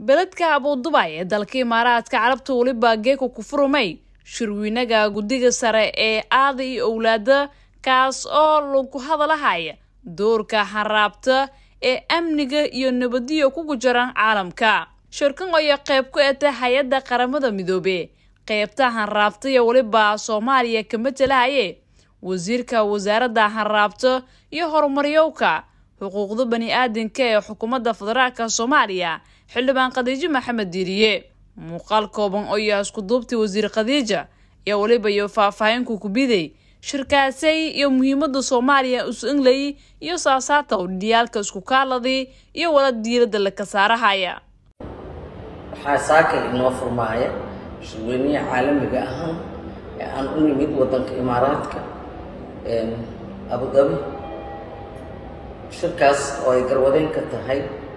beledka abuudubay ee dalka imaaraadka carabta weliba geeka ku furmay shirweynaga guddiga sare ee aada iyo owlaada kaas oo lagu hadalahaya doorka haraabta ee amniga iyo nabadiyo kugu jiran caalamka shirkan ayaa qayb ku eta hay-adda qaramada midoobe qaybta hanraabta iyo weliba soomaaliya ka matalahaye wasiirka wasaaradda hanraabta iyo horumaryowka xuquuqda bani aadanka ee xukuumadda federaalka soomaaliya xildhibaan khadiijo maxamed diiriye muuqaal kooban oo yaa isku duubtay wasiir khadiija iyo weliba iyo faahfaahinka kubiday shirkaasay iyo muhiimada soomaaliya isu inglay iyo saasaata udhiyaalka isku kaaladii iyo wala diiradda la kasaarahaya waxaa saaka inoo furmaaya shirweynaha caalamiga ahaan ee aan u nimid waddanka imaaraadka abudabi shirkaas oo ay garwadeyn ka tahay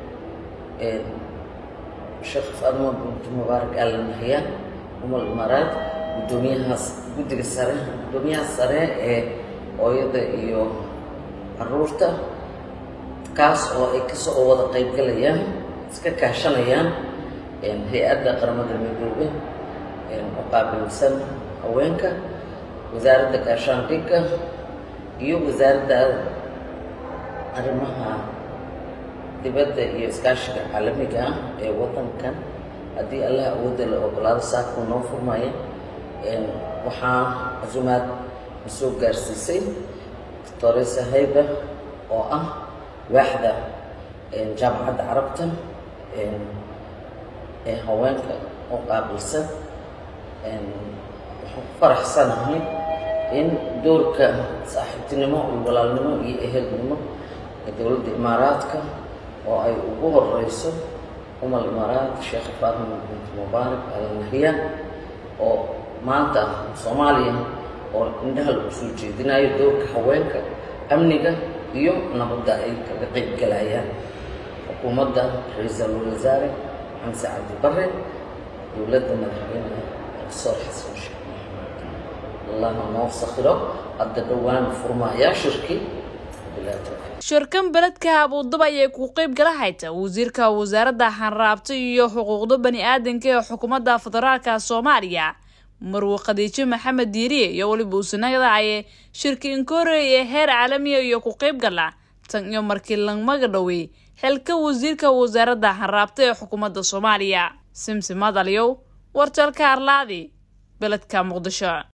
sheekh faadmo binti mubaarak aalan nahiyaan umal imaaraad guddoomiyahaas guddiga sare guddoomiyaha sare ee hooyada iyo caruurta kaas oo ay kasoo wada qaybgalayaan iska kaashanayaan hay-adda qaramada midoobe oo qaabilsan haweenka wasaaradda gaashaandhigga iyo wasaaradda arrimaha dibadda iyo iskaashiga caalamiga ah ee waddankan haddii allah awoodda la ogolaado saakuu noo furmaya waxaa casumaad na soo gaarsiisay doctoresa hayba oo ah waaxda jaamacadda carabta ee haweenka oo qaabilsan waxaan ku faraxsanahay in doorka saaxiibtinimo iyo walaalnimo iyo ehelnimo ee dowladda imaaraadka oo ay ugu horeyso umal imaaraad sheekh faatma binti mubaarak al nahyan oo maanta soomaaliya oo indhaha lagu soo jeedinayo doorka haweenka amniga iyo nabadda ay kaga qeyb galayaan xukuumadda ra-iisul wasaare xamse cabdi bare dowladda madaxweyne doctor xasan sheekh maxamed allaha noo sakhiro hadda dhowaan furmaayaa shirkii shirkan beledka abuudaba ayay ku qeyb galahayta wasiirka wasaaradda hanraabta iyo xuquuqda bani aadanka ee xukuumadda federaalka soomaaliya marwe khadiijo maxamed diiriye iyo weliba usanagadahaye shirka inkoorey ee heer caalamiya iyo ku qeyb gala tan iyo markii langmaga dhowey xilka wasiirka wasaaradda hanraabta ee xukuumadda soomaaliya simsi madalyow warjalka arlaadi beledka muqdisho